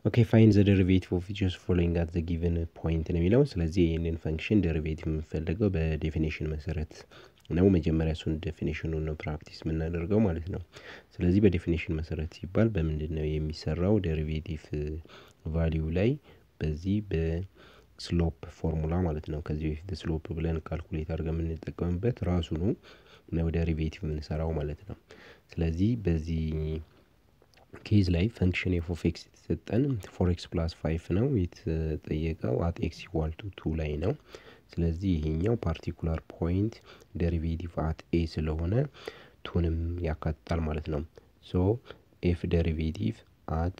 ኦኬ ፋይን ዘ ደሪቬቲቭ ኦፍ ፊቸርስ ፎሎዊንግ አት ዘ ጊቨን ፖይንት ነው የሚለው። ስለዚህ ይህንን ፈንክሽን ደሪቬቲቭ የምንፈልገው በዴፊኔሽን መሰረት ነው። መጀመሪያ እሱን ዴፊኔሽኑን ነው ፕራክቲስ የምናደርገው ማለት ነው። ስለዚህ በዴፊኔሽን መሰረት ሲባል በምንድን ነው የሚሰራው? ደሪቬቲቭ ቫሊዩ ላይ በዚህ በስሎፕ ፎርሙላ ማለት ነው። ከዚህ በፊት ስሎፕ ብለን ካልኩሌት አድርገን የምንጠቀምበት ራሱ ነው ነው ደሪቬቲቭ የምንሰራው ማለት ነው። ስለዚህ በዚህ ኬዝ ላይ ፈንክሽን ኤፍ ኦፍ ኤክስ የተሰጠን ፎር ኤክስ ፕላስ ፋይቭ ነው የተጠየቀው አት ኤክስ ኢኳል ቱ ቱ ላይ ነው። ስለዚህ ይሄኛው ፓርቲኩላር ፖይንት ደሪቬቲቭ አት ኤ ስለሆነ ቱንም ያካትታል ማለት ነው። ሶ ኤፍ ደሪቬቲቭ አት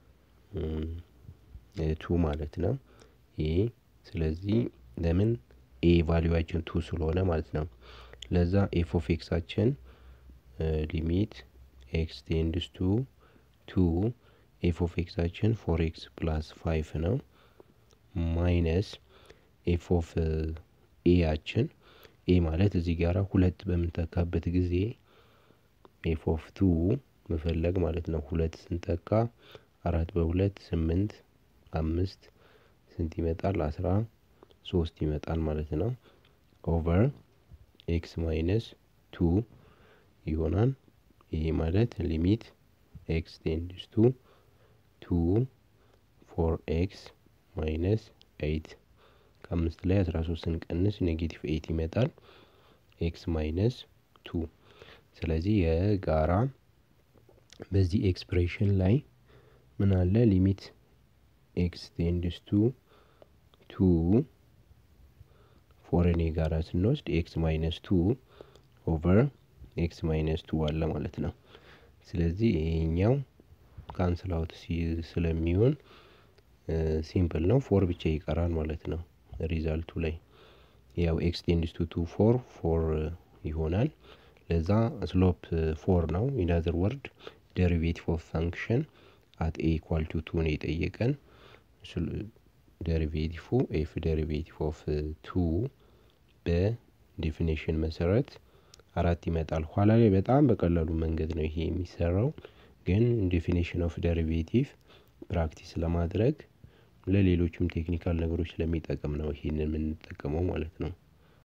ቱ ማለት ነው ኤ ስለዚህ ለምን ኤ ቫሊዋችን ቱ ስለሆነ ማለት ነው። ለዛ ኤፍ ኦፍ ኤክሳችን ሊሚት ኤክስ ቴንድስ ቱ ቱ ኤፍ ኦፍ ኤክሳችን ፎር ኤክስ ፕላስ ፋይቭ ነው ማይነስ ኤፍ ኦፍ ኤያችን ኤ ማለት እዚህ ጋር ሁለት በምንተካበት ጊዜ ኤፍ ኦፍ ቱ መፈለግ ማለት ነው። ሁለት ስንተካ አራት በሁለት ስምንት አምስት ስንት ይመጣል? አስራ ሶስት ይመጣል ማለት ነው። ኦቨር ኤክስ ማይነስ ቱ ይሆናል። ይሄ ማለት ሊሚት ኤክስ ቴንድስ ቱ ቱ ፎር ኤክስ ማይነስ ኤይት ከአምስት ላይ አስራ ሶስት ስንቀንስ ኔጌቲቭ ኤይት ይመጣል። ኤክስ ማይነስ ቱ ስለዚህ የጋራ በዚህ ኤክስፕሬሽን ላይ ምን አለ? ሊሚት ኤክስ ቴንድስ ቱ ቱ ፎርን የጋራ ስንወስድ ኤክስ ማይነስ ቱ ኦቨር ኤክስ ማይነስ ቱ አለ ማለት ነው። ስለዚህ ይሄኛው ካንስል አውት ስለሚሆን ሲምፕል ነው። ፎር ብቻ ይቀራል ማለት ነው። ሪዛልቱ ላይ ያው ኤክስ ቴንድስ ቱ ቱ ፎር ፎር ይሆናል። ለዛ ስሎፕ ፎር ነው። ኢናዘር ወርድ ደሪቬቲቭ ኦፍ ፋንክሽን አት ኤ ኢኳል ቱ ቱ ነው የጠየቀን። ደሪቬቲቭ ኤፍ ደሪቬቲቭ ኦፍ ቱ በዴፊኔሽን መሰረት አራት ይመጣል። ኋላ ላይ በጣም በቀላሉ መንገድ ነው ይሄ የሚሰራው፣ ግን ዴፊኔሽን ኦፍ ደሪቬቲቭ ፕራክቲስ ለማድረግ ለሌሎችም ቴክኒካል ነገሮች ስለሚጠቅም ነው ይሄንን የምንጠቀመው ማለት ነው።